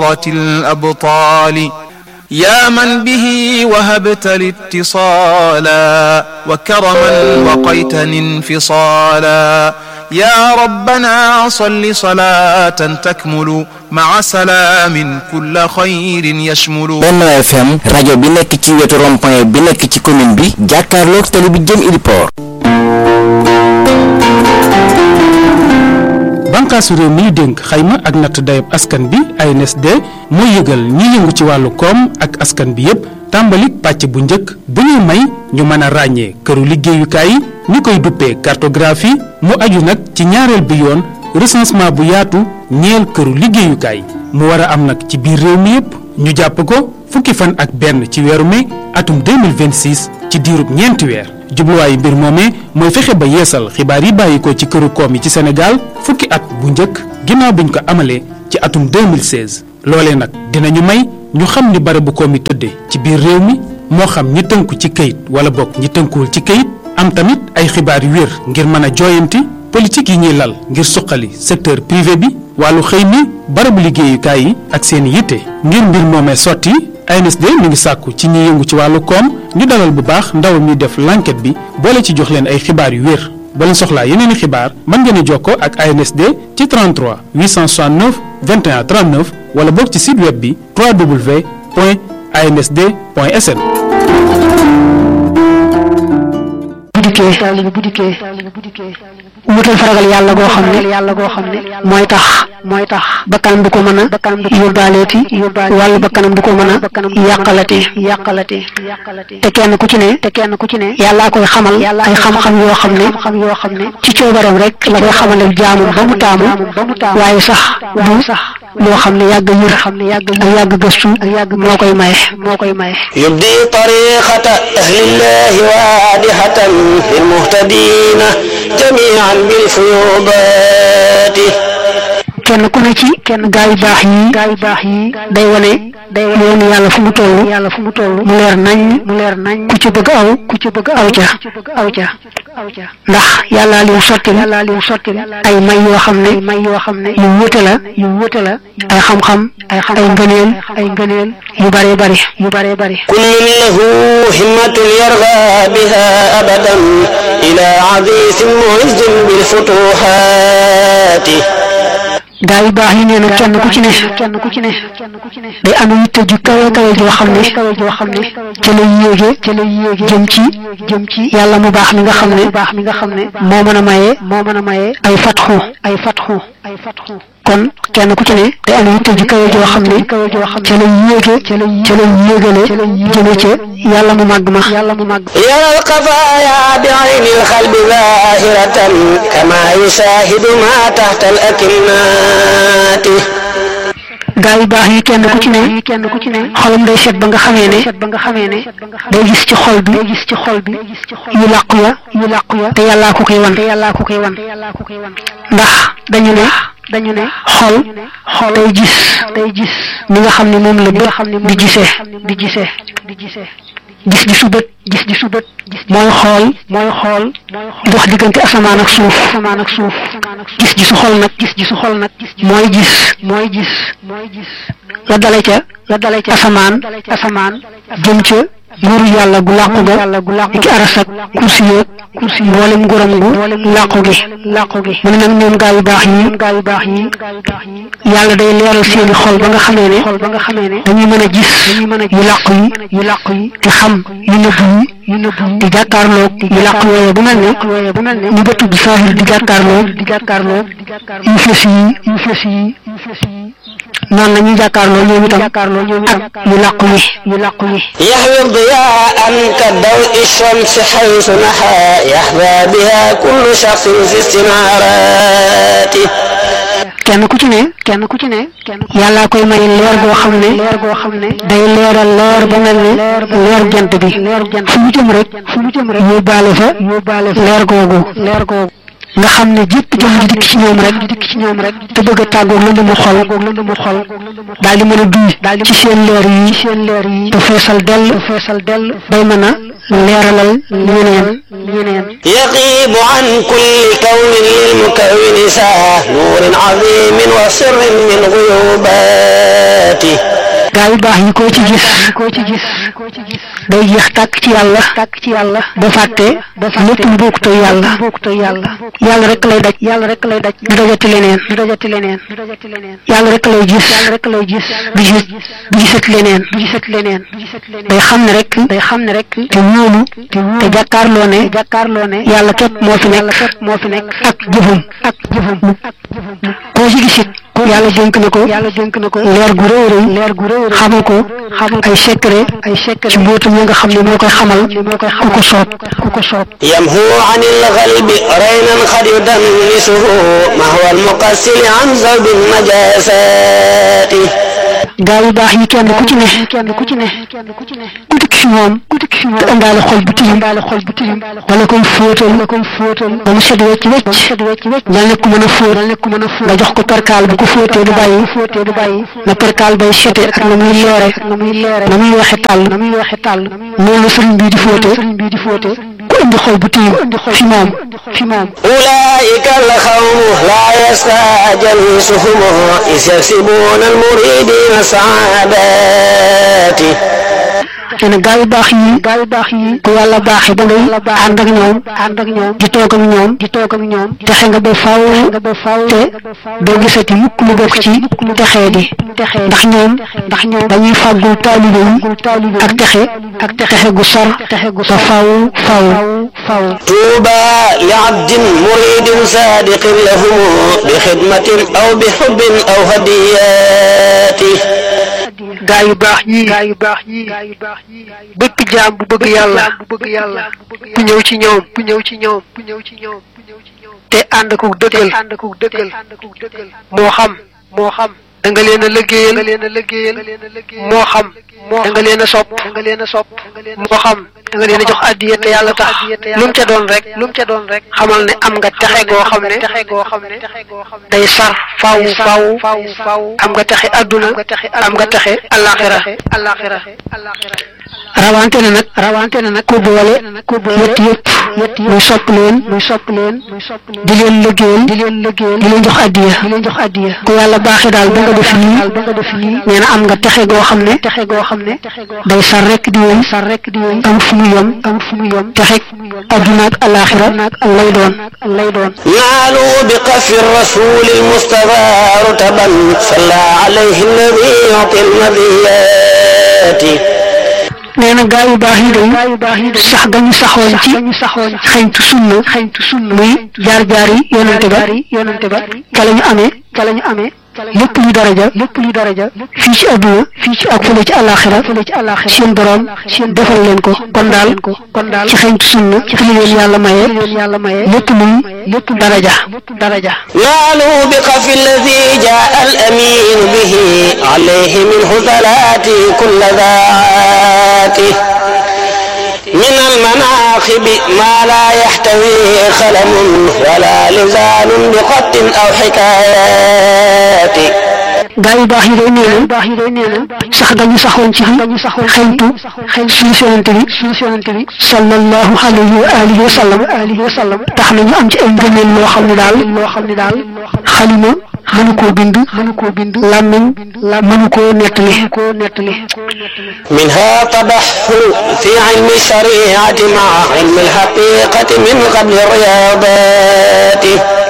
عصاة الأبطال يا من به وهبت الاتصالا وكرما وقيتني انفصالا يا ربنا صل صلاة تكمل مع سلام كل خير يشمل Benno FM rajo bi nekk ci wetu rond-point bi nekk ci commune bi jàkkaarloog tali bi jëm Iliport bànkaasu réew mi ñu dénk xayma ak natt dayab askan bi ANSD mooy yëgal ñi yëngu ci wàllu koom ak askan bi yépp tàmbalik pàcc bu njëkk bu ñuy may ñu mën a ràññee këru liggéeyukaay yi ñu koy duppee cartographie mu aju nag ci ñaareel bi yoon recensement bu yaatu ñeel këru liggéeyukaay mu war a am nag ci biir réew mi yépp ñu jàpp ko fukki fan ak benn ci weeru mai atum 2026 ci diirub ñeenti weer jubluwaayu mbir moomee mooy fexe ba yeesal xibaar yi bàyyi ko ci këru koom yi ci Sénégal fukki at bu njëkk ginnaaw biñ ko amalee ci atum 2016 loolee nag dinañu may ñu xam ni barabu koom yi tëddee ci biir réew mi moo xam ñi tënku ci këyit wala bokk ñi tënkuwul ci këyit am tamit ay xibaar yu wér ngir mën a jooyanti politique yi ñuy lal ngir suqali secteur privé bi wàllu xëy mi barabu liggéeyukaay yi ak seen yitte ngir mbir moomee sotti ANSD mi ngi sàkku ci ñi yëngu ci wàllu koom ñu dalal bu baax ndaw mi def l'enquête bi boole ci jox leen ay xibaar yu wér boo leen soxlaa yeneen i xibaar mën ngeen a jokkoo ak ANSD ci 33 869 21 39 wala boog ci site web bi www.ansd.sn. bu dikkee taalibe bu dikkee wutal faragal yàlla goo xam ne yàlla goo xam ne mooy tax mooy tax bakkanam du ko mën a yóbbaaleeti wàllu bakkanam du ko mën a yàqalati yàqalati te kenn ku ci ne te kenn ku ci ne yàllaa koy xamal ay xam-xam yoo xam ne xam yoo xam ne ci coobaram rek la koy xamal ak jaamum ba mu taamu waaye sax du sax loo xam ne yàgg yër xam ne yàgg ak yàgg gëstu ak yàgg moo koy maye moo koy maye يبدي طريقة أهل الله واضحة للمهتدين جميعا بالفيوضات kenn ku ne ci kenn gaa yu baax yi gaa yu baax yi day wane day wane yoonu yàlla fu mu toll yàlla fu mu toll mu leer nañ mu leer nañ ku ci bëgg aw ku ci bëgg aw ca aw ca ndax yàlla lim sotti yàlla lim sotti ay may yoo xam ne may yoo xam ne yu wute la yu wute la ay xam-xam ay xam ay ngëneel ay ngëneel yu bare bari yu bare bari كل له همة يرغى بها أبدا إلى عزيز معز بالفتوحات gaa yu baax yi nee na kenn ku ci ne kenn ku ci ne day am yitte ju kawe kawe joo xam ne joo xam ne ca la yéege ca la yéege jëm ci jëm ci yàlla mu baax mi nga xam ne baax mi nga xam ne moo mën a maye moo mën a maye ay fatxu ay fatxu ay fatxu kon kenn ku ci ne day am yitte ju kawe joo xam ne ca la yéege ca la ca la yéegale jëme ca yàlla mu màgg ma yàlla mu màgg يرى القضايا بعين القلب ظاهرة كما يشاهد ما تحت الأكنات gaa yu baax yi kenn ku ci ne kenn ku ci ne xolam day set ba nga xamee ne ba nga xamee ne day gis ci xol bi day gis ci xol bi yu làqu ya yu làqu ya te yàllaa ko koy wan te yàllaa ko koy wan ndax dañu ne dañu ne xol xol day gis day gis ni nga xam ne moom la bët di gisee di gisee di gisee gis gisu bët gis gisu bët mooy xool mooy xool dox diggante asamaan ak suuf asamaan ak suuf gis gisu xol nag gis gisu xol nag mooy gis mooy gis mooy gis la dale ca la dale ca asamaan asamaan jëm ca nguuru yàlla gu làqu ga ci aras ak kursi yeeg kursi yi mboolem nguuram gu làqu gi làqu gi mu ne nag ñoom gaa yu baax yi gaa yu baax yi yàlla day leeral seeni xol ba nga xamee ne xol ba nga xamee ne dañuy mën a gis yu làqu yi yu làqu yi te xam yu nëbb yi yu nëbb yi di jàkkaarloog yu làqu yooye bu mel ne bu mel ne ñu ba tudd saahir di jàkkaarloog di jàkkaarloog yu fës yi yu fës yi yu fës yi noonu la ñuy jàkkaarloo ñoom itam ak yu làqu yi yu làqu yi يحوي الضياء كضوء الشمس حيث نحى يحظى بها كل شخص في استناراته kenn ku ci ne kenn ku ci ne yàllaa koy may leer goo xam ne leer goo xam ne day leeral leer ba mel ne leer jant bi fu mu jëm rek fu mu jëm rek yóbbaale fa yóbbaale fa leer googu leer googu nga xam ne jépp jëm di dikk ci ñoom rek dikk ci ñoom rek te bëgg a tàggoog lënd mu xol lënd mu xol daal di mën a duy ci seen leer yi seen leer yi te feesal dell feesal dell bay mën a leeralal ñeneen ñeneen يغيب عن كل كون للمكون ساعة نور عظيم وسر من غيوباته gaa yu baax yi koo ci gis koo ci gis day jeex tàkk ci yàlla tàkk ci yàlla ba fàtte lépp lu bokkutoo yàlla bokkutoo yàlla yàlla rek lay daj yàlla rek lay daj du dajati leneen du dajati leneen yàlla rek lay gis yàlla rek lay gis du gis du gisat leneen du gisat leneen day xam ne rek day xam ne rek te wóolu te jàkkaarloo ne jàkkaarloo ne yàlla képp moo fi nekk moo fi nekk ak jëfum ak jëfum koo ci gisit yàlla dénk na ko yàlla dénk na ko leer gu rëy rëy leer gu rëy xamal ko xamal ay secret ay secret ci mbootam yi nga xam ne moo koy xamal moo koy ku ko soob ku ko soob يمهو عن الغلب رينا قد يدنسه ما هو المقسل عن زوج النجاسات gaa yu baax yi kenn ku ci ne kenn ku ci ne ku dikk fi moom ku dikk fi moom te indaale xol bu tilim indaale xol bu tilim wala koy fóotal wala koy fóotal ba mu set wecc wecc set wecc wecc dal nekk mën a fóot dal nekk mën a fóot nga jox ko perkaal bu ko fóotee du bàyyi fóotee du bàyyi na perkaal bay sete ak na muy leere ak na muy leere na muy waxe tàll na muy waxe tàll noonu la sëriñ bii di fóote sëriñ bii di fóote ku indi xol bu tilim fi moom fi moom أولئك القوم لا يسعى جليسهم إذ يكسبون المريدين سعادات nee na gaa yu baax yi gaa yu baax yi ku yàlla baaxee ba ngay ànd ak ñoom ànd ak ñoom di toog ak ñoom di toog ak ñoom texe nga ba faaw nga ba faaw te doo gisati mukk lu bokk ci texee di ndax ñoom ndax ñoom dañuy fàggul taalibe yi ak texe ak texe gu sar texe gu sar faaw faaw faaw طوبى لعبد مريد صادق لهم بخدمة أو بحب أو هديات gaa yu baax yii gaa yu baax yii bépp jaam bu bëgg yàlla bu bëgg yàlla bu ñëw ci ñoom bu ñëw ci ñoom bu ñëw ci ñoom te ànd ko dëggal ànd ko dëggal moo xam moo xam da nga leen a liggéeyal da nga leen a liggéeyal moo xam moo da nga leen a sopp da nga leen a sopp moo xam da nga leen a jox addiya te yàlla tax lu mu ca doon rek lu mu ca doon rek xamal ne am nga texe goo xam ne texe goo xam ne day sar faw faw faw faw am nga texe adduna am nga texe alaxira alaxira rawante na nag rawante na nag ku boole ku boole yett yëpp yett yëpp muy sopp leen muy sopp leen di leen liggéeyal di leen liggéeyal di leen jox addiya di leen jox addiya ku yàlla baaxee daal ba nga def lii ba nga def lii nee na am nga texe goo xam ne texe goo xam ne day sar rek di wéy sar rek di wéy am fu mu yem am fu mu yem texe adduna ak alaxira lay doon lay doon نالوا بقف الرسول المصطفى رتبا صلى عليه الذي يعطي المذيات nee na gaa yu baax yi day sax ga ñu saxoon ci xañtu sunna xañtu sunna muy jaar jaar yi yonante ba yonante ba ca la ñu amee ca la ñu amee lépp lu daraja lépp lu daraja fii ci adduna fii ci ak fële ci alaxira fële ci alaxira seen borom seen defal leen ko kon daal kon daal ci xañtu sunna ci li leen yàlla maye yàlla maye lépp luy lépp daraja daraja نالوا بقف الذي جاء الأمين به عليه منه ثلاثي كل ذاته من المناقب ما لا يحتوي خلم ولا لزان بخط أو حكايات gaa yu baax yi day nee na baax yi day nee na sax dañu saxoon ci dañu saxoon xëytu suñu yonante bi suñu yonante bi sallallahu alayhi wa alihi wa sallam alihi wa sallam tax na ñu am ci ay ngëneel loo xam ne daal loo xam ne daal xalima mënu koo bind mënu koo bind làmmiñ mënu koo nettali koo nettali منها تبحر في علم الشريعة مع علم الحقيقة من قبل الرياضات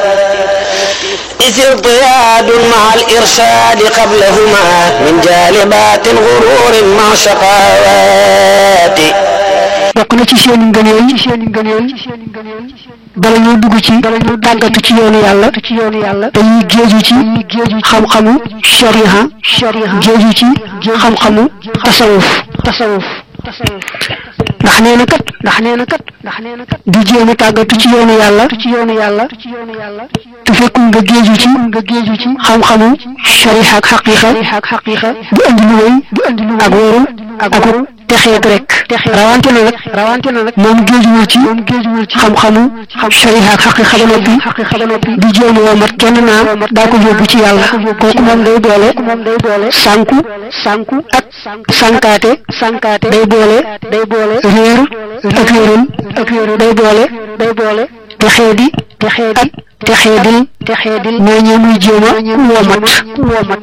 إذ ارتياد مع الإرشاد قبلهما من جالبات غرور مع شقاوات bokk na ci seen ngëneel ci seen ngëneel bala ñoo dugg ci tàggatu ci yoonu yàlla ci yoonu yàlla dañuy géeju ci xam-xamu shariha géeju ci xam-xamu tasawuf tasawuf ndax nee na kat ndax nee na kat ndax nee na kat di jéem a tàggatu ci yoonu yàlla ci yoonu yàlla te fekkul nga géeju ci nga géeju ci xam-xamu shariha ak xaqiqa ak xaqiqa du andi lu wéy du andi lu ak wóorul ak texeet rek rawante na nag rawante na nag moom géejuwul ci moom géejuwul ci xam-xamu xam shariha ak xaqiqa ba noppi xaqiqa ba noppi di jéem woo mat kenn naa daa ko yóbbu ci yàlla kooku moom day boole moom day boole sànku sànku ak sànkaate sànkaate day boole day boole réer ak réeral ak réeral day boole day boole texee di texee di texeedil texeedil ñoo ñee muy jéem a womat womat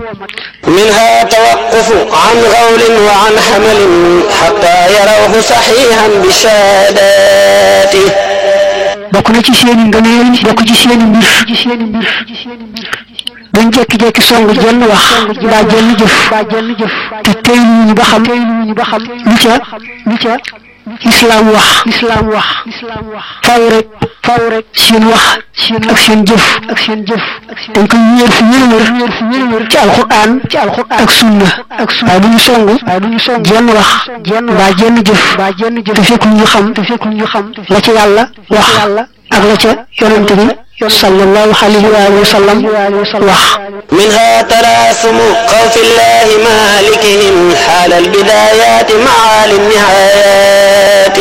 منها توقف عن غول وعن حمل حتى يروه صحيحا بشهاداته bokk na ci seeni ngëneel bokk ci seeni mbir ci seeni mbir buñ jekki-jekki song jenn wax mbaa jenn jëf te teyluñu ba xam teyluñu ba xam lu ca lu ca lislaam wax lislaam wax faw rek faw rek seen wax ak seen jëf ak seen jëf dañ koy wéer fu wér wér fu wér wér ci alquran ci alquran ak sunna ak sunna waaye bu ñu song waaye bu ñu song jenn wax jenn mbaa jenn jëf mbaa jenn jëf te fekkul ñu xam te fekkul ñu xam la ci yàlla wax ak la ca yonente bi sallallahu alayhi wa alihi wa sallam wax منها تراثم خوف الله مالكهم حال البدايات مع النهايات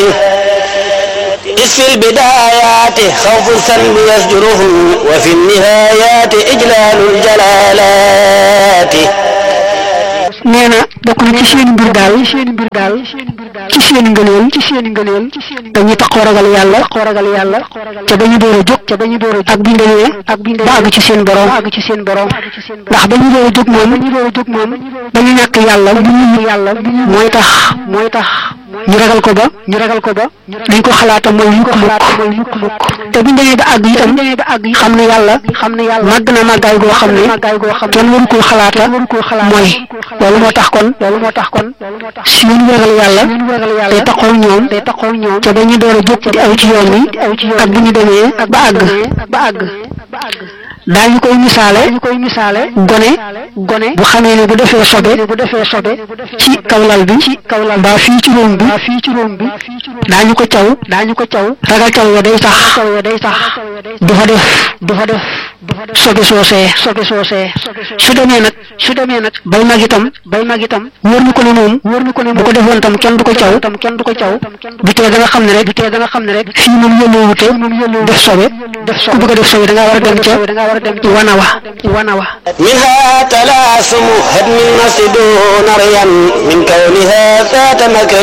إذ في البدايات خوف الذنب يزجرهم وفي النهايات إجلال الجلالات nee na bokk na ci seen mbir daal seen mbir daal ci seen ngëneel ci seen ngëneel dañuy taxoo ragal yàlla taxoo ragal yàlla ca dañu door a jóg ca dañu door a jóg ak bi ndemee ak bi ba àgg ci seen borom àgg ci seen borom ndax dañu door a jóg moom dañu door a jóg moom dañu ñàkk yàlla bu ñu yàlla mooy tax mooy tax ñu ragal ko ba ñu ragal ko ba dañ ko xalaata mooy yukk mukk mooy yukk mukk te bu ñu demee ba àgg itam xam ne yàlla xam ne yàlla màgg na màggaay goo xam ne kenn waru koo xalaata mooy loolu moo tax kon loolu moo tax kon si ñu ragal yàlla day taxaw ñoom day taxaw ñoom te dañu door a jóg di aw ci yoon wi ak bu ñu demee ba àgg ba àgg daañu koy misaale ñu koy misaale gone gone bu xamee ne bu defee sobe bu defee sobe ci kawlal bi ci kawlal ba fii ci róom bi fii ci róom bi daañu ko caw daañu ko caw ragal caw ya day tax caw ya day tax du fa def du fa def sobe soosee sobe soosee su demee nag su demee nag bay mag itam bay mag itam wóor na ko ne moom wóor na ko ne bu ko defoon tam kenn du ko caw tam kenn du ko caw du tee da nga xam ne rek du tee da nga xam ne rek fii moom yëlloowute def sobe def sobe ku bëgg a def sobe da ngaa war a dem ca da ngaa war a dem ci wana wa wana wa منها تلاسم هدم النفس دون ريا من كونها ذات مكر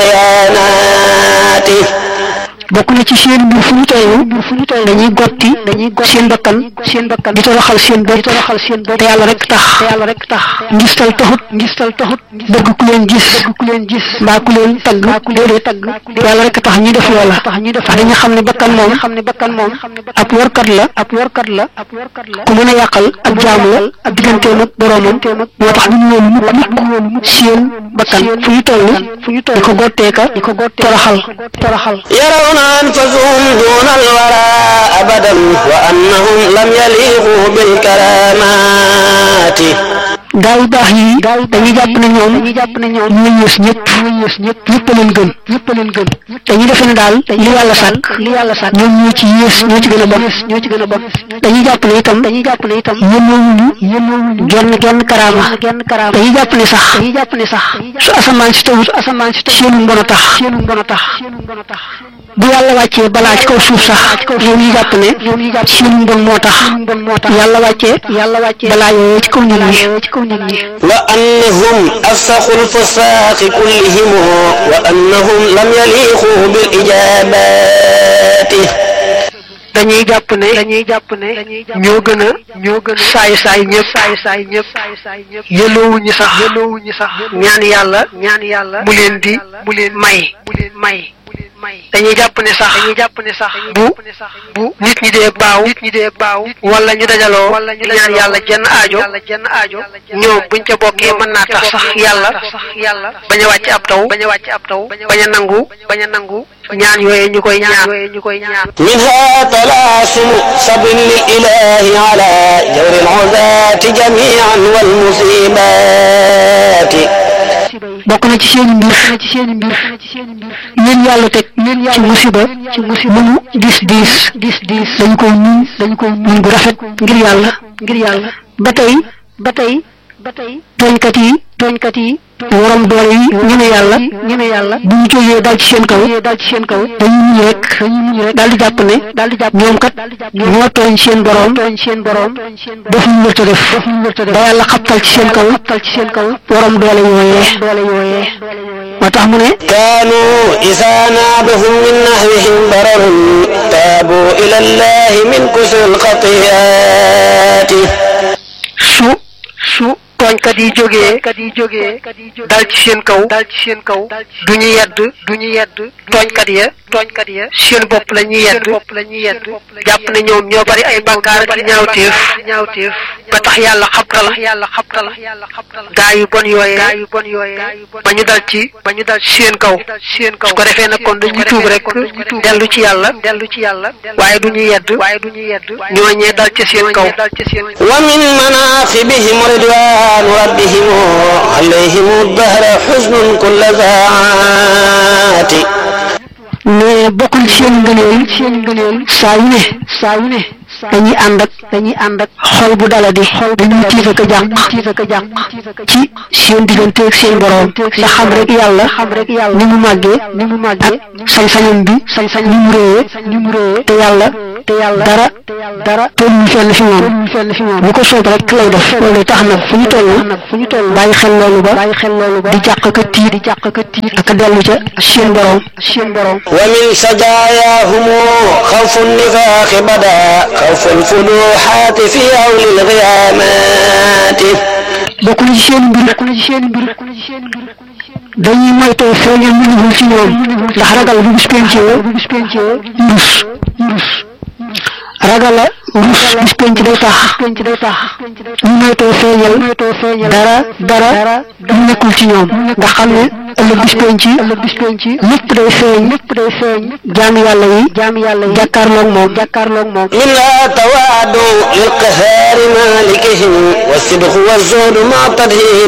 والخيانات bokk na ci seen mbir fu ñu toll dañuy gotti dañuy gotti seen bakkan seen bakkan di toroxal seen bopp di toroxal seen bopp te yàlla rek tax te yàlla rek tax ngistal taxut ngistal taxut bëgg ku leen gis bëgg ku leen gis mbaa ku leen tagg déedéet tagg yàlla rek tax ñuy def loola tax ñuy def dañu xam ne bakkan moom xam ne bakkan moom ab warkat la ab warkat la ku mën a yàqal ab jaamu la ab digganteem ak boroomam moo tax duñu woon mukk mukk seen bakkan fu ñu toll fu ñu toll di ko gotteeka di ko gottee toroxal toroxal يرون أنفسهم دون الورى أبدا وأنهم لم يليقوا بالكرامات gaa yu baax yi dañuy jàpp ne ñoom dañuy jàpp ne ñoom ñoo yées ñëpp ñoo yées ñëpp ñëpp a leen gën ñëpp a leen gën dañuy defe ne daal li yàlla sàkk li yàlla sàkk ñoom ñoo ci yées ñoo ci gën a bon ñoo ci gën a bon dañuy jàpp ne itam dañuy jàpp ne itam yënnoowuñu yënnoowuñu genn genn karaama genn karaama dañuy jàpp ne sax dañuy jàpp ne sax su asamaan si tawut asamaan si tawut seenu mbon a tax seenu mbon a tax bu yàlla wàccee balaa ci kaw suuf sax ñoom ñu jàpp ne seenu mbon moo tax yàlla wàccee yàlla wàccee balaa yooyu ci kaw nit ñi ci kaw nit ñi وأنهم أفسخوا الفساق كلهم وأنهم لم يليقوا بالإجابات dañuy jàpp ne dañuy jàpp ne ñoo gën a ñoo gën a saay saay ñëpp saay saay ñëpp yëloowuñu sax yëloowuñu sax ñaan yàlla ñaan yàlla mu leen di mu leen may mu leen may dañuy jàpp ne sax dañuy jàpp ne sax bu bu nit ñi dee baaw nit ñi dee baaw wala ñu dajaloo wala ñu ñaan yàlla jenn aajo jenn aajo ñoom buñ ca bokkee mën naa tax sax yàlla yàlla bañ a wàcc ab taw bañ a wàcc ab taw bañ a nangu bañ a nangu ñaan yooyu ñu koy ñaan yooyu ñu koy ñaan منها تلاسم صبر للإله على جور العزاة جميعا والمصيبات bokk na ci seeni mbir ci seeni mbir leen yàlla teg ci musiba ci musiba mu diis diis diis diis dañ koy muñ dañ koy muñ bu rafet ngir yàlla ngir yàlla ba tey ba tey tooñkat yi tooñkat yi waram doole yi ñeme yàlla ñeme yàlla bu ñu jógee dal ci seen kaw dal ci seen kaw dañuy muñ rek dañuy muñ rek daal di jàpp ne daal di jàpp ñoom kat ñoo tooñ seen borom tooñ seen borom def ñu wërta def def ñu wërta def ba yàlla xabtal ci seen kaw xabtal ci seen kaw waram doole yooyee doole yooyee moo tax mu ne كانوا إذا نابهم من نهوهم ضرر تابوا إلى الله من كسر الخطيئات su su tooñkat yi jógee kat yi jógee dal ci seen kaw dal ci seen kaw du ñu yedd du ñu yedd tooñkat ya tooñkat ya seen bopp la ñuy yedd bopp la ñuy yedd jàpp ne ñoom ñoo bari ay bàkkaar ak ñaawteef ñaawteef ba tax yàlla xabtal yàlla xabtal gaa yu bon yooyee gaa yu bon yooyee ba ñu dal ci ba ñu dal ci seen kaw seen kaw su ko defee nag kon dañuy tuub rek dellu ci yàlla dellu ci yàlla waaye du ñu yedd waaye du ñu yedd ñooñee dal ci seen kaw dal ci seen ومن مناقبهم رضوان ربهم عليهم الدهر حزن كل ذات mais bokkul seen ngëneel seen ngëneel saa yu ne saa yu ne dañuy ànd ak dañuy ànd ak xol bu daladi xol bu ñuy tiit ak a jànq tiit ak a jànq ci seen diggante ak seen borom ndax xam rek yàlla xam rek yàlla ni mu màggee ni mu màggee ak sañ-sañam bi sañ-sañ ni mu réyee ni mu réyee te yàlla te yàlla dara dara tolluñu fenn fi moom fenn fi moom bu ko soob rek lay def loolu tax na fu ñu toll fu ñu toll bàyyi xel loolu ba bàyyi xel loolu ba di jàq ka tiit di jàq ka tiit ak a dellu ca seen borom seen borom ومن سجاياهم خوف النفاق بدا خوف الفلوحات في هول الغيامات bokk na ci seen mbir bokk na ci seen mbir dañuy moytoo feeñal mënugul ci ñoom ndax ragal bu bis pencee bu bis pencee rus rus ragal a rus bis penc day tax penc day tax ñu moytoo feeñal dara dara du nekkul ci ñoom ndax xam ne ëllëg bis penc ëllëg bis penc lépp day feeñ lépp day feeñ jaam yàlla yi jaam yàlla yi jàkkaarloog moom jàkkaarloog moom منها توادع للقهار مالكهم والصدق والزهد مع تدهير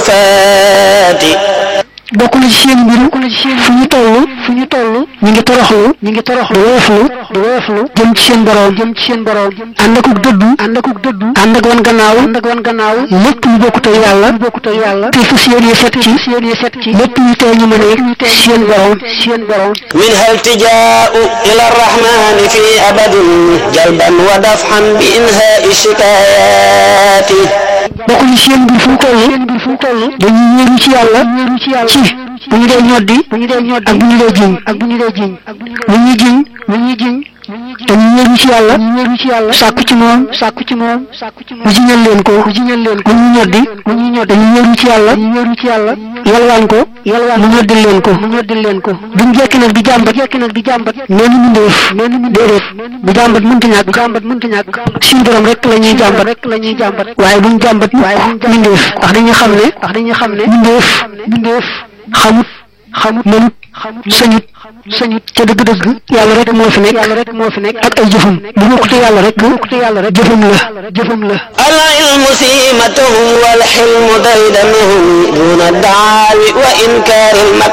آفات bokk na ci seen mbir fu ñu toll fu ñu toll ñu ngi toroxlu ñu ngi toroxlu di woyoflu di woyoflu jëm ci seen borom jëm ci seen borom ànd akuk dëddu ànd akuk dëddu ànd ak wan gannaaw ànd ak wan gannaaw lépp lu bokkut ak yàlla lu bokkut ak yàlla te fas yéene set ci yéene set ci lépp ñu tee ñu mën a seen borom seen borom منها التجاء إلى الرحمن في أبد جلبا ودفعا بإنهاء الشكايات bokk na ci seen mbir fu mu toll seen mbir fu mu toll dañuy wéeru ci yàlla wéeru ci yàlla ci bu ñu dee ñoddi bu ñu dee ñoddi ak bu ñu dee jiñ ak bu ñu dee jiñ bu ñuy jiñ bu ñuy jiñ dañuy wéeru ci yàlla wéeru ci yàlla sàkku ci moom sàkku ci moom mu jiñal leen ko mu jiñal leen ko bu ñu ñoddi bu ñuy ñoddi dañuy wéeru ci yàlla wéeru ci yàlla yalwaan ko yalwaan mu ñoddil leen ko mu ñoddil leen ko duñ jekki nag di jàmbat jekki nag di jàmbat mel ni mindeef mel ni déedéet bu jàmbat mënta ñàkk jàmbat mënta ñàkk suñu borom rek la ñuy jàmbat rek la ñuy jàmbat waaye buñ jàmbat waaye buñ mindeef ndax dañuy xam ne ndax dañuy xam ne mindeef mindeef xamut xamut mënut sañut sañut ca dëgg-dëgg yàlla rek moo fi nekk yàlla rek moo fi nekk ak ay jëfam bu bokkute yàlla rek bokkute yàlla rek jëfam la jëfam la العلم سيمتهم والحلم ديدنهم دون الدعاوي وإنكار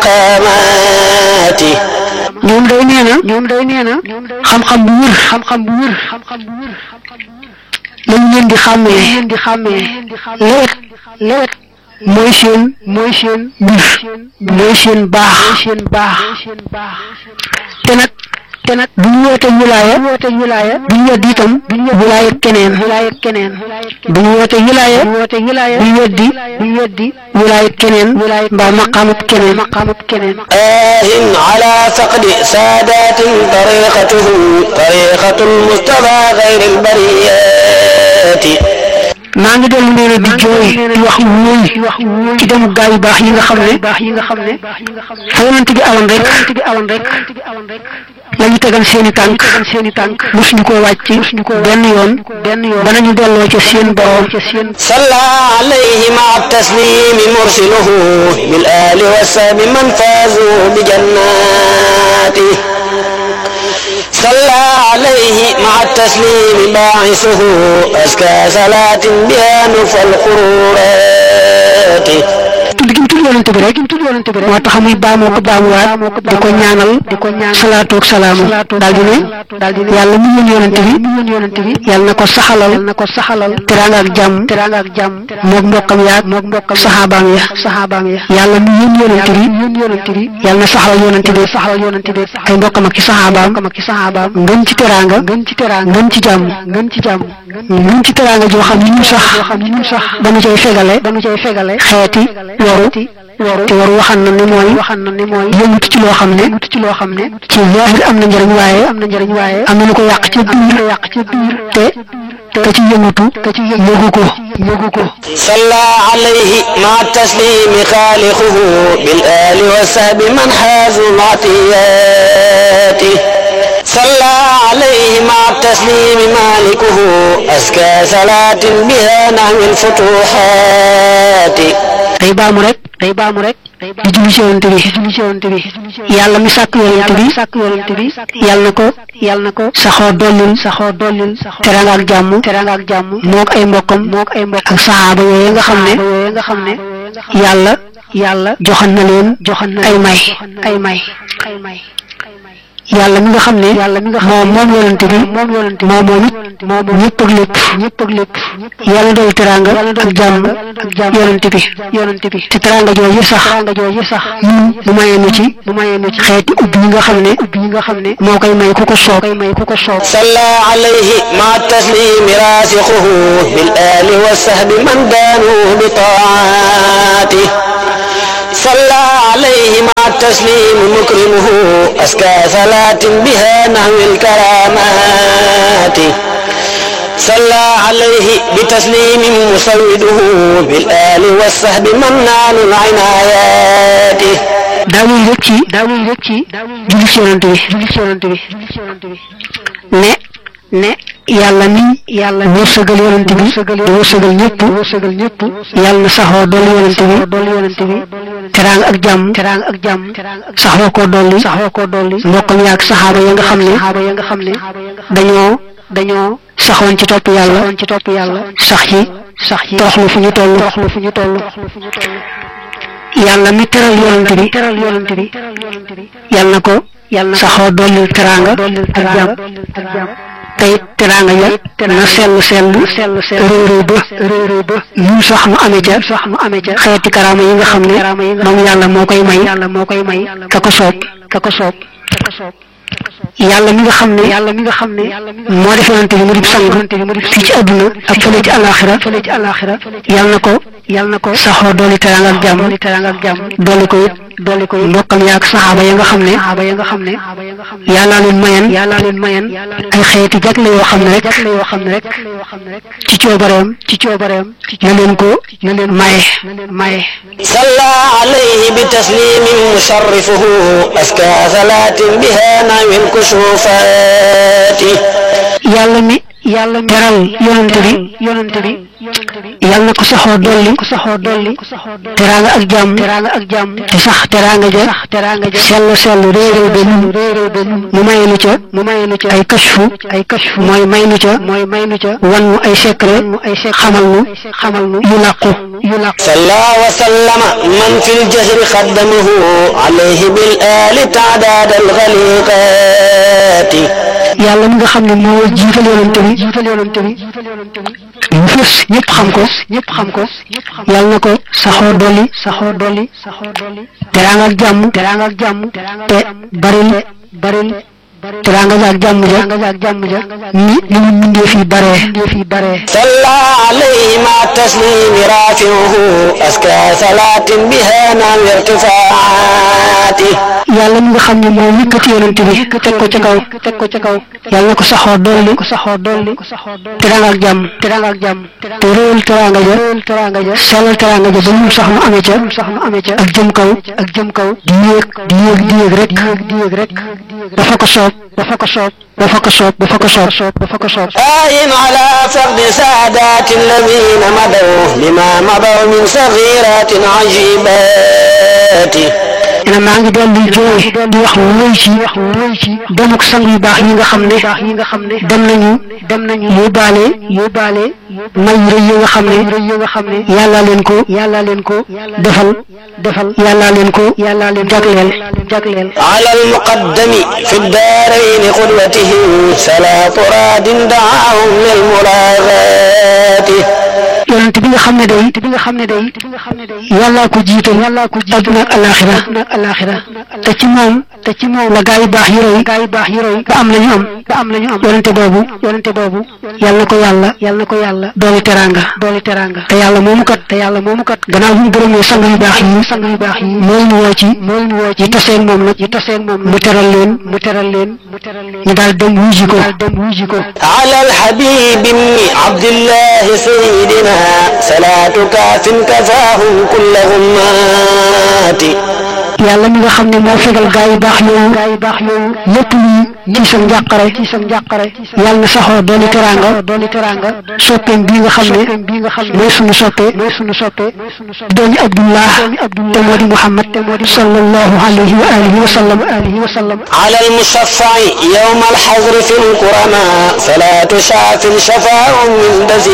المقامات ñoom day nee na ñoom day nee na xam-xam bu wér xam-xam bu wér xam-xam bu wér lañu leen di xàmmee leen di xàmmee lewet lewet mooy seen mooy seen mbir mooy seen baax seen baax te nag te nag bu ñu woote wilaaya woote wilaaya bu ñu weddi itam bu ñu wilaaya keneen wilaaya keneen bu ñu woote wilaaya woote wilaaya bu ñu weddi bu ñu weddi wilaaya keneen wilaaya mbaa maqaamut keneen maqaamut keneen آه على فقد سادات طريقتهم طريقة المصطفى غير البريات maa ngi dellu nee na di jooy di wax wóoy ci demu gaa yu baax yi nga xam ne baax yi nga xam ne fa yonent bi awoon rek bi awoon rek la ñu tegal seeni tànk seeni tànk mosuñu koo wàcc mosuñu koo benn yoon benn yoon danañu delloo ca seen borom ca seen صلى عليه مع التسليم مرسله بالآل والساب من فازوا بجناته صلى عليه مع التسليم باعثه أزكى صلاة بها نفى القرورات tudd gi mu tudd yonante bi rek moo tax muy baamoo ko baamuwaat di ko ñaanal di ko ñaan salaatu ak salaamu daal di ne daal di ne yàlla mu yónni yonante bi mu yónni yonante bi yàlla na ko saxalal na ko saxalal teraanga ak jàmm teraanga ak jàmm moog mbokkam yaag moog mbokkam saxaabaam ya saxaabaam ya yàlla mu yónni yonante bi yónni yonante bi yàlla na saxalal yonante bi saxalal yonante bi ay mbokkam ak ci saxaabaam ak ci saxaabaam ngën ci teraanga ngën ci teraanga ngën ci jàmm ngën ci jàmm ngën ci teraanga joo xam ne ñun sax ñun sax dañu cay fegale dañu cay fegale xeeti waru te waru waxan na ni mooy waxan na ni mooy yëngutu ci loo xam ne yëngutu ci loo xam ne ci zahir am na njëriñ waaye am na njëriñ waaye am na lu ko yàq ci biir yàq ci biir te ka ci yëngutu ka ci yëgu ko yëgu ko صلى عليه مع التسليم خالقه بالآل والسهب من حازوا معطياته صلى عليه مع التسليم مالكه أزكى صلاة بها نحو الفتوحات day baamu rek day baamu rek di julli ci yonent bi julli ci yonent bi yàlla mi sàkk yonent bi sàkk yonent bi yàlla na ko yàlla na ko saxoo dollil saxoo dollil teraanga ak jàmm teraanga ak jàmm mook ay mbokkam mook ay mbokk ak saxaaba yooyu nga xam ne yooyu nga xam ne yàlla yàlla joxan na leen joxan na ay may ay may ay may yàlla mi nga xam ne yàlla mi nga xam moom moom yonent bi moom yonent bi moom moom it moom ñëpp ak lépp ñëpp ak lépp yàlla dool teraanga ak jàmm ak jàmm yonent bi yonent bi te teraanga jooju sax teraanga jooju sax ñun mu mayee nu ci mu mayee nu ci xeeti ubbi yi nga xam ne ubbi yi nga xam ne moo koy may ku ko soob koy may ku ko soob صلى عليه مع التسليم راسخه بالآل والسهب من دانوا بطاعاته صلى عليه مع التسليم مكرمه أزكى صلاة بها نحو الكرامات صلى عليه بتسليم مسوده بالآل والسهب منان العنايات daawuy rek ci daawuy rek ci julli ci yonent bi julli ci yonent bi ne ne yàlla ni yàlla wërsëgal yonent bi di wërsëgal ñëpp wërsëgal ñëpp yàlla na saxoo dolli yonent bi dolli yonent bi teraanga ak jàmm teraanga ak jàmm saxoo koo dolli saxoo koo dolli mbokkam yaag saxaaba ya nga xam ne saxaaba ya nga xam ne dañoo dañoo saxoon ci topp yàlla saxoon ci topp yàlla sax ci sax ci toroxlu fu ñu toll toroxlu fu ñu toll yàlla mi teral yonent bi teral yonent bi yàlla na ko yàlla na saxoo dollil teraanga ak jàmm ak jàmm te it teraanga ja na sell sell réeréy ba réeréy ba ñun sax mu amee ca sax mu amee ca xeeti karaama yi nga xam ne moom yàlla moo koy may yàlla moo koy may ka ko soob ka ko soob yàlla mi nga xam ne yàlla mi nga xam ne moo def yonent bi mu di sang fii ci àdduna ak fële ci alaxira fële ci alaxira yàlla na ko yàlla na ko saxoo dooli teraanga ak jàmm teraanga ak jàmm dooli ko it dooli ko it mbokkam yaak saxaaba ya nga xam ne saxaaba ya nga xam ne yàllaa leen mayen yàllaa leen mayen ay xeeti jagle yoo xam ne rek jagle yoo xam ne rek ci coobareem ci coobareem na leen ko na leen maye maye صلى عليه بتسليم مشرفه أزكى صلاة بها نحو الكشوفات yàlla mi yàlla mi teral yonent bi yonent bi yàlla na ko saxoo dolli ko saxoo dolli teraanga ak jàmm teraanga ak jàmm te sax teraanga ja sax teraanga ja sell sell réeréw ba nun réeréw ba nun mu may nu ca mu may nu ca ay kashfu ay kashfu mooy may nu ca mooy may nu ca wan nu ay secret ay secret xamal nu xamal nu yu làqu yu làqu صلى وسلم من في الجهر خدمه عليه بالآل تعداد الغليقات yàlla mi nga xam ne moo jiital yonent bi jiital yonent bi mu fës ñëpp xam ko ñëpp xam ko yàlla na ko saxoo dolli saxoo dolli teraanga ak jàmm teraanga ak jàmm te baril baril teraanga ja ak jàmm ja ak jàmm ja ni ni mu mindee fii baree mindee fii baree صلى عليه مع التسليم رافعه أزكى صلاة بها نحو ارتفاعاته yàlla mi nga xam ne moo yëkkati yonent bi teg ko ca kaw teg ko ca kaw yàlla na ko saxoo dolli ko saxoo dolli teraanga ak jàmm teraanga ak jàmm te réewal teraanga ja réewal teraanga ja sellal teraanga ja ba mu sax mu amee ca sax mu amee ca ak jëm kaw ak jëm kaw di yéeg di yéeg di yéeg rek di yéeg rek dafa ko soob dafa ko soob dafa ko soob dafa ko soob dafa ko soob آين على فقد سادات الذين مضوا لما مضوا من صغيرات عجيبات ne maa ngi dellu jooy di wax wóoy ci wóoy ci demuk sang yu baax yi nga xam ne yi nga xam ne dem nañu dem nañu yóbbaale yóbbaale may yu rëy yi nga xam ne rëy yi nga xam ne yàlla leen ko yàlla leen ko defal defal yàlla leen ko yàlla leen jagleel jagleel على المقدم في الدارين قدوته صلاة راد دعاهم للملاغات yonent bi nga xam ne day bi nga xam ne day yàllaa ko jiital yàllaa ko jiital adduna ak alaxira ak alaxira te ci moom te ci moom la gaa yu baax yi roy gaa yu baax yi roy ba am la ñu am ba am la ñu am yonente boobu yonente boobu yàlla na ko yàlla yàlla na ko yàlla dooli teranga dooli teranga te yàlla moomu kat te yàlla moomu kat gannaaw bu mu gërëmee sang yu baax yi sang yu baax yi moo leen woo ci moo leen woo ci yi taseen moom nag yi taseen moom mu teral leen mu teral leen mu teral leen ñu daal dem wuuji ko daal dem wuuji ko على الحبيب بن عبد الله سيدنا صلاة كاف كفاهم كل غمات yàlla mi nga xam ne moo fegal gaa yu baax yooyu gaa yu baax yooyu lépp luy ci sa njàqare ci sa njàqare yàlla na saxoo dooli teraanga dooli teraanga soppeem bii nga xam ne bii nga xam ne mooy sunu soppe mooy sunu soppe doomi abdullah te moo di muhammad te moo di sallallahu alayhi wa alihi wa sallam alihi wa sallam على المشفع يوم الحظر في الكرماء صلاة شاف شفاء من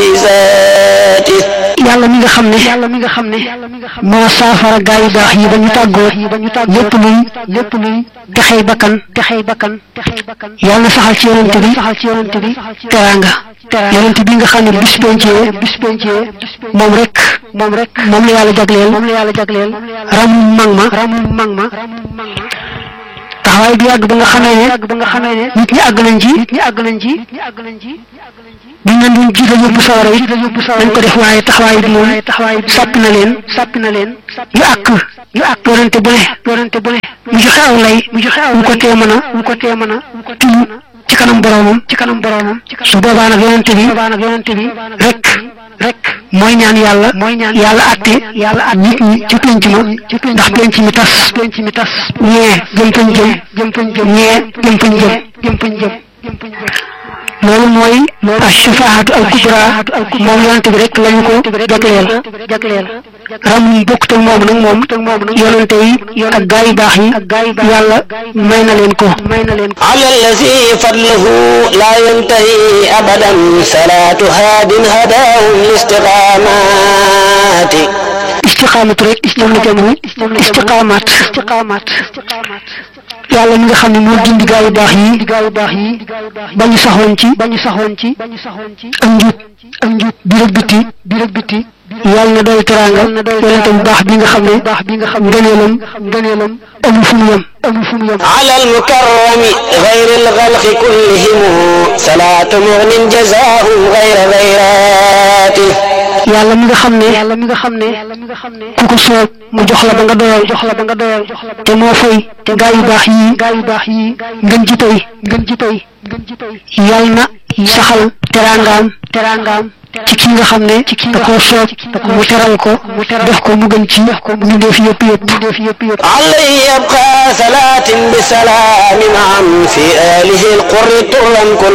دسيساته yàlla mi nga xam ne yàlla mi nga xam ne moo saafara gaa yu baax yi ba ñu tàggoo lépp luy lépp luy texey bakkan texey bakkan yàlla na saxal ci yonent bi saxal ci yonent bi teraanga yonent bi nga xam ne bis pencee bis pencee moom rek moom rek moom la yàlla jagleel moom la yàlla jagleel ramu mag ma ramu mag ma taxawaay bi yàgg ba nga xamee ne yàgg ba nga xamee ne nit ñi àgg nañ ci nit ñi àgg nañ ci buñ leen doon jiital yóbbu sawara it nañ ko def waaye taxawaay bi moom sàpp na leen sàpp na leen yu àkk yu àkk yonente bu ne yonente bu ne mu joxe aw lay mu joxe aw mu ko tee mën a mu ko tee mën a tudd ci kanam boromam ci kanam boromam su boobaa nag yonente bi boobaa nag yonente bi rek rek mooy ñaan yàlla mooy ñaan yàlla atte yàlla at nit ñi ci penc ma ndax penc mi tas penc mi tas ñee jëm fañ jëm jëm fañ jëm ñee jëm fañ jëm jëm fañ jëm jëm fañ jëm loolu mooy ashafaatu al kubra moom yonente bi rek lañu ko jagleel jagleel ram bokkut ak moom nag moom yonente yi ak gaa yu baax yi yàlla may na leen ko may na leen ko على الذي فضله لا ينتهي أبدا صلاة هاد هداهم لاستقامات istiqaamatu rek moom la jamono istiqaamaat istiqaamaat yàlla mi nga xam ne moo gindi gaa yu baax yi gaa yu baax yi ba ñu saxoon ci ba ñu saxoon ci ak njub ak njub biir ak biti biir ak biti yàlla na doy teraanga yonente bu baax bi nga xam ne baax bi nga xam ngëneelam ngëneelam amul fu mu yem amul fu mu yem على المكرم غير الغلق كلهم صلاة مغن جزاهم غير غيراته yàlla mi nga xam ne yàlla mi nga xam ne ku ko soob mu jox la ba nga doyal jox la ba nga doyal te moo fay te gaa yu baax yi gaa yu baax yi ngën ji tey ngën ji tey yàlla na saxal teraangaam teraangaam ci ki nga xam ne da koo soob mu teral ko def ko mu gën ci ñu def yëpp yëpp ñu def yëpp yëpp عليه يبقى صلاة بسلام عن في آله القر طرا كل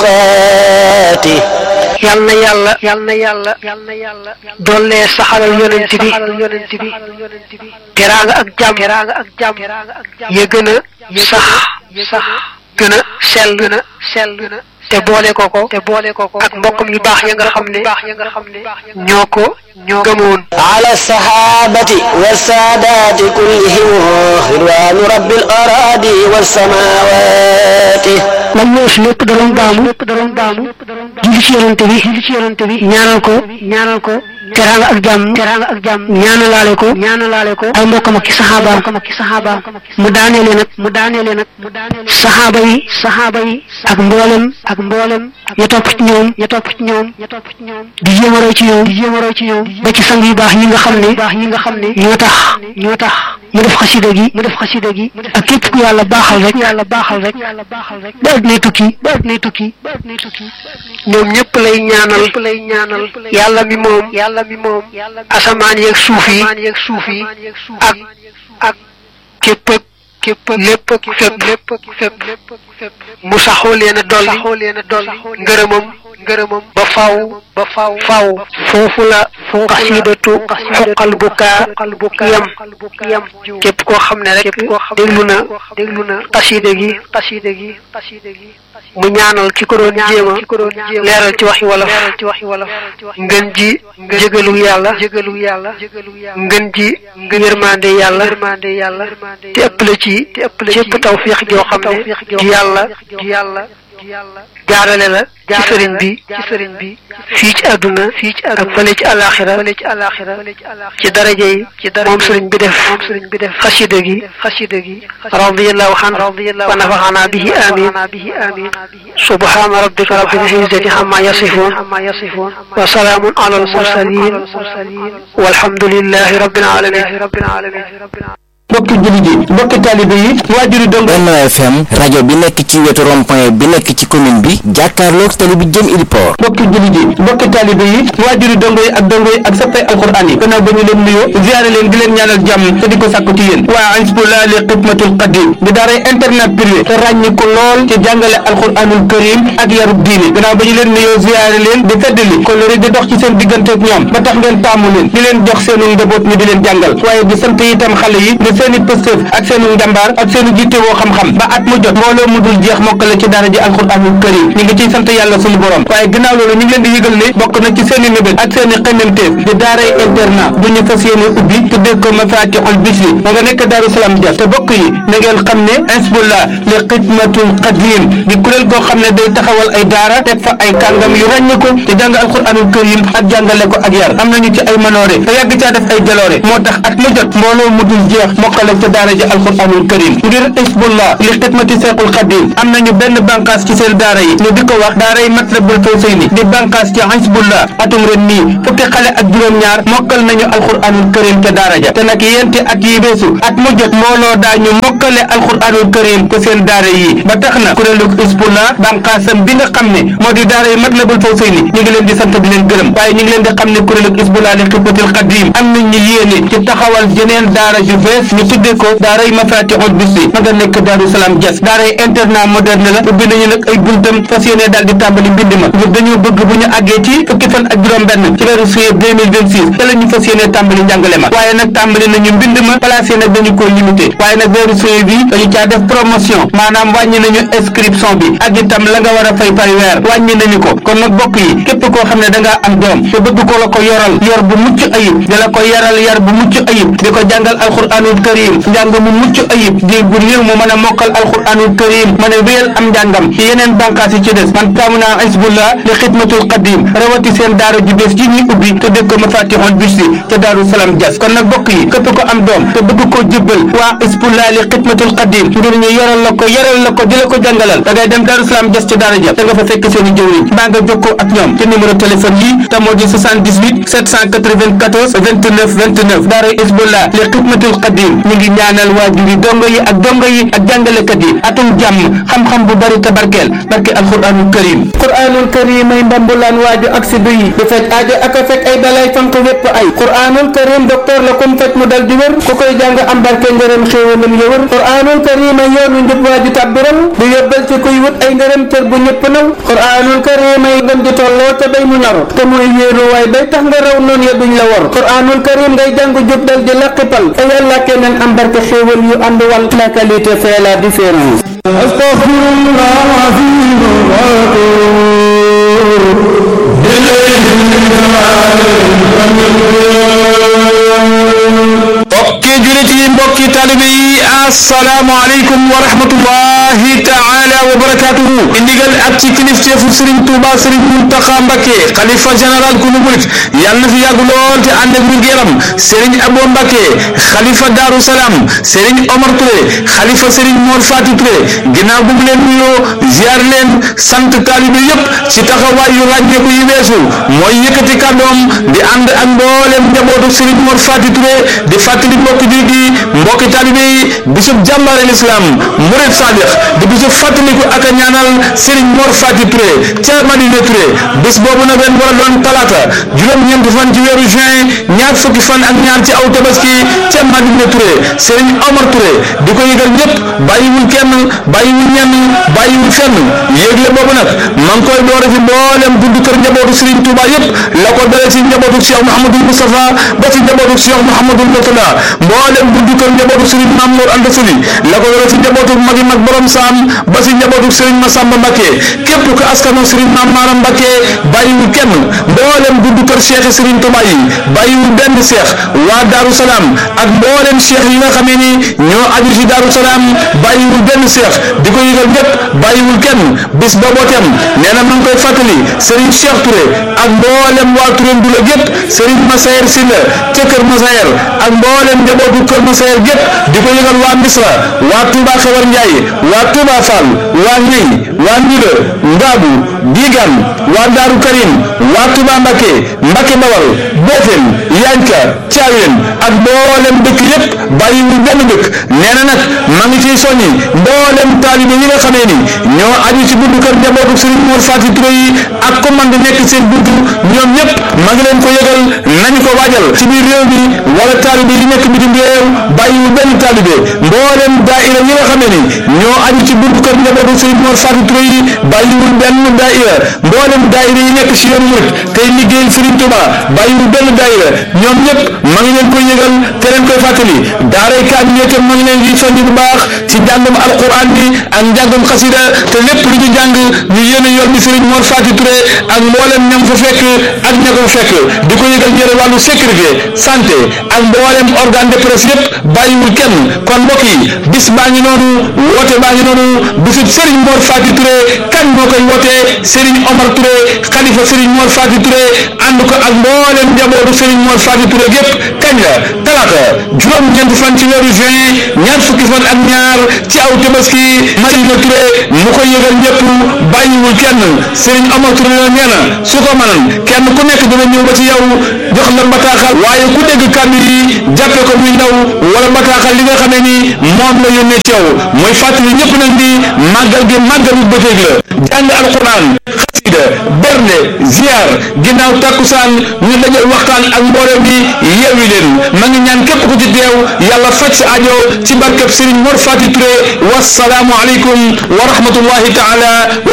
أوقاته yal na yàlla yal na yàlla yal na yàlla dollee saxalal yonent bi yonent bi teraanga ak jàmm teraanga ak jàmm ya gën a sax sax gën a sell gën a sell te boole ko ko te boole ko ko ak mbokkam yu baax ya nga xam ne baax ya nga xam ne ñoo ko ñoo gëmoon على الصحابة والسادات كلهم رضوان رب الأراضي والسماوات lan weesu lépp da doon baamu lépp da doon baamu julli ci yonante bi julli ci yonante bi ñaanal ko ñaanal ko teraanga ak jàmm teraanga ak jàmm ñaanalaale ko ñaanalaale ko ay mbokkam ak ki saxaabaam ak ki saxaabaam mu daaneele nag mu daaneele nag saxaaba yi saxaaba yi ak mboolem ak mboolem ya topp ci ñoom ya topp ci ñoom ya topp ci ñoom di jéem a roy ci ñoom di jéem a roy ci ñoom ba ci sang yu baax yi nga xam ne baax yi nga xam ne ñoo tax ñoo tax mu def xasida gi mu def xasida gi ak képp ku yàlla baaxal rek yàlla baaxal rek ba addunay tukki ba addunay tukki ba addunay tukki ñoom ñëpp lay ñaanal lay ñaanal yàlla mi moom yàlla mi moom asamaan yeeg suuf yi yeeg suuf yi ak ak képp ak képp lépp ak fépp lépp ak fépp mu saxoo leen a dolli ngërëmam ngërëmam ba faw ba faw faw foofu la xasidatu xoqal bukaa yam yam képp koo xam ne rek déglu na déglu na xasida gi xasida gi xasida gi mu ñaanal ki ko doon jéema leeral ci waxi wolof ngën ji jégalu yàlla jégalu yàlla ngën ji yërmande yàlla te ëpp la ci ci ëpp tawfiix joo xam ne di yàlla di yàlla jaarale la ci sëriñ bi ci sëriñ bi fii ci àdduna fii ci àdduna ak fële ci àllaaxira fële ci àllaaxira ci daraja yi ci daraja moom sëriñ bi def moom sëriñ bi def xasida gi xasida gi radiyallahu an wa nafaxana bihi amin subhana rabbika rabbil izzati amma yasifun wa salaamun ala al mursalin walhamdulillahi rabbil alamin mbokki jullit yi mbokki taalibe yi waajuri dong Benno FM rajo bi nekk ci wetu rond-point bi nekk ci commune bi jàkkaarloog tali bi jëm Iliport mbokki jullit yi mbokki taalibe yi waajuri dongo yi ak dongo yi ak sappay alquran yi gannaaw ba ñu leen nuyoo ziyaare leen di leen ñaanal jàmm te di ko sàkku ci yéen waa Hizbullah li xidmatul qadim di daaray internet privé te ràññi ko lool ci jàngale alquranul karim ak yarub diine gannaaw ba ñu leen nuyoo ziyaare leen di feddali ko lori di dox ci seen diggante ak ñoom ba tax ngeen taamu leen di leen jox seenu njaboot ñu di leen jàngal waaye di sant itam xale yi seeni pëstëf ak seenu njàmbaar ak seenu jitte woo xam-xam ba at mu jot mbooloo mu dul jeex mokkale ci daara ji alxuraanul karim ñu ngi ciy sant yàlla sunu borom waaye ginnaaw loolu ñu ngi leen di yëgal ne bokk na ci seeni mébét ak seeni xememteef di daaray internat bu ñu fas yéene ubbi tuddee ko mafatihul bisri ma nga nekk daaru salaam Dia te bokk yi na ngeen xam ne Hizbullah li xidmatul qadim di kuréel goo xam ne day taxawal ay daara teg fa ay kàngam yu ràññe ko te jàng alxuraanul karim ak jàngale ko ak yar am nañu ci ay manoore te yàgg caa def ay jaloore moo tax at mu jot mbooloo mu dul jeex mokkale ca daara ji alquranul karim ngir Hizbullah li xidmati seexul xadim am nañu benn bànqaas ci seen daara yi ñu di ko wax daara yi matlabul fawsayni di bànqaas ci Hizbullah atum ren nii fukki xale ak juróom-ñaar mokkal nañu alquranul karim ca daara ja te nag yenti at yi beesu at mu jot mbooloo daañu mokkale alquranul karim ko seen daara yi ba tax na kuréelu Hizbullah bànqaasam bi nga xam ne moo di daara yi matlabul fawsayni ñu ngi leen di sant di leen gërëm waaye ñu ngi leen di xam ne kuréelu Hizbullah li xidmatil xadim am nañu yéene ci taxawal jeneen daara ju bees ñu tuddee ko daaray mafatihul bisri ma nga nekk daaru salaam jas daaray internat moderne la ubbi nañu nag ay buntam fas yéene daal di tàmbali mbind ma ngir dañoo bëgg bu ñu àggee ci fukki fan ak juróom benn ci weeru juillet 2026 te la ñu fas yéene tàmbali njàngale ma waaye nag tàmbali nañu mbind ma placé nag dañu ko limité waaye nag weeru juillet bi dañu caa def promotion maanaam wàññi nañu inscription bi ak itam la nga war a fay par weer wàññi nañu ko kon nag bokk yi képp koo xam ne da ngaa am doom te bëgg ko la ko yoral yor bu mucc ayib di la ko yaral yar bu mucc ayib di ko jàngal alquranul karim njàng mu mucc ayib di bu néew mu mën a mokkal alquranul karim mën a wéyal am njàngam ci yeneen bànqaas yi ci des man taamu naa Hizbullah li xidmatul qadim rawati seen daara ju bees ji ñuy ubbi te dëkk ko mafatihul bisri ca daaru salaam jas kon nag bokk yi képp ko am doom te bëgg koo jébbal waa Hizbullah li xidmatul qadim ngir ñu yoral la ko yaral la ko di la ko jàngalal da ngay dem daaru salaam jas ca daara ja da nga fa fekk seen i jëwriñ mbaa nga jokkoo ak ñoom ci numéro téléphone yi te moo di 78 794 29 29 daara Hizbullah li xidmatul qadim ñu ngi ñaanal waajur yi dongo yi ak dongo yi ak jàngalekat yi atum jàmm xam-xam bu bari tabarkeel barke alquranul karim quranul karim ay mbambulaan waaju ak si duyi du fekk aajo ak a fekk ay balay fanq wépp ay quranul karim docteur la kum fekk mu dal di wér ku koy jàng am barke ngërëm xéewalam ya wër quranul karim ay yoonu njub waaju tàbbiral du yóbbal ci kuy wut ay ngërëm cër bu ñëpp naw quranul karim ay ngëm di tolloo te bay mu naru te muy wéeru waay bay tax nga raw noonu ya duñ la wor quranul karim ngay jàng jub dal di laqipal fa yàlla keneen am barke xéewal yu ànd wal la qualité fait la différence mbokki julit yi mbokki talibe yi assalaamu aleykum wa rahmatullahi taala wa barakatuhu i ndigal ak ci kilifteefu sëriñ Tuuba sëriñ Muntaxa Mbakke xalifa général ku murit yàlla na fi yàgg lool te ànd ak wér yaram sëriñ Abo Mbakke xalifa Daaru Salaam sëriñ Omar Touré xalifa sëriñ Mor Fati Touré ginnaaw bu mu leen nuyoo ziar leen sant talibe yépp ci taxawaay yu ràññeeku yi weesu mooy yëkkati kàddoom di ànd ak mboolem njabootu sëriñ Mor Fati Touré di fàttali mbokki julit di mbokki taalibe yi bisub jàmbaare lislaam murid sadiq di bisub fàttaliku ak a ñaanal Serigne Mor Fati Touré ca Madina Touré bis boobu nag ren war a doon talaata juróom-ñeenti fan ci weeru juin ñaar fukki fan ak ñaar ci aw tabaski ca Madina Touré Serigne Omar Touré di ko yëgal ñëpp bàyyiwul kenn bàyyiwul ñenn bàyyiwul fenn yéegle boobu nag ma ngi koy doore ci mboolem buntu kër njabootu Serigne Touba yëpp la ko dalee ci njabootu Cheikh Mouhamadul Moustapha ba ci njabootu Cheikh Mouhamadul Mourtada mboolem buntu kër njabootu Serigne Mamour Anta Sali la ko dalee ci njabootu magi mag borom saam ba ci njabootu Serigne Massamba Mbacké képp ko askano Serigne Mame Maram Mbacké bàyyiwul kenn mboolem buntu kër Cheikh Serigne Touba yi bàyyiwul benn Cheikh waa Darou Salaam ak mboolem Cheikh yi nga xamee ni ñoo aju ci Darou Salaam bàyyiwul benn Cheikh di ko yëgal ñëpp bàyyiwul kenn bis booboo tem nee na ma ngi koy fàttali Serigne Cheikh Touré ak mboolem waa Touré Ndula gépp Serigne Massayer Sylla ca Kër Massayer ak mboolem njabootu Kër Massayer gépp di ko yëgal waa Misra waa Touba Xewar Ndiaye waa Touba Fall waa Ñey waa Ndula Ngaabu Digan waa Daaru Karim waa Touba Mbacké Mbacké Bawal Bofem Yanka Thiawén ak mboolem dëkk yépp bàyyiwul benn dëkk nee na nag ma ngi ciy soññi mboolem taalibe yi nga xamee ni ñoo aju ci buntu kër njabootu Serigne Mor Fati Touré yi ak commande nekk seen buntu ñoom ñëpp ma ngi leen ko yëgal nañu ko waajal ci biir réew mi wala taalibe yi nekk bitim réew bàyyiwul benn taalibe mboolem daaira yi nga xamee ni ñoo aju ci buntu kër njabootu Serigne Mor Fati Touré yi bàyyiwul benn daaira mboolem daaira yi nekk ci yoonu murit tey liggéeyal Serigne Touba bàyyiwul benn daaira ñoom ñëpp ma ngi leen koy yëgal te leen koy fàttali daaray kaamil yi itam ma ngi leen di soññ bu baax ci njàngum alquran bi ak njàngum xasida te lépp lu ñu jàng ñu yéene yor bi Serigne Mor Fati Touré ak mboolem ñam fa fekk ak ña ko fekk di ko yëgal ñëre wàllu sécurité santé ak mboolem organe de presse yépp bàyyiwul kenn kon mbokk yi bis baa ngi noonu woote baa ngi noonu bisub Serigne Mor Fati Touré kan moo koy wootee Serigne Omar Touré xalifa Serigne Mor Fati Touré ànd ko ak mboolem njabootu Serigne Mor Fati Touré gépp kañ la talaata juróom-ñeenti fan ci weeru juin ñaar fukki fan ak ñaar ci aw tabaski Madina Touré mu koy yëgal ñëpp bàyyiwul kenn Serigne Omar Touré la nee na su ko mënan kenn ku nekk dina ñëw ba ci yow jox la bataaxal waaye ku dégg kàddu yi jàppe ko muy ndaw wala bataaxal li nga xamee ni moom la yónnee ci yow mooy fàttali ñëpp nag di màggal gi màggalu bëccëg la jàng alquran xasida bernde ziar ginnaaw takkusaan ñu dajal waxtaan ak mbooloo bi yeewi leen ma ngi ñaan képp ku ci teew yàlla faj sa ajo ci barkeb Serigne Mor Fati Touré wasalaamu aleykum wa rahmatullahi taala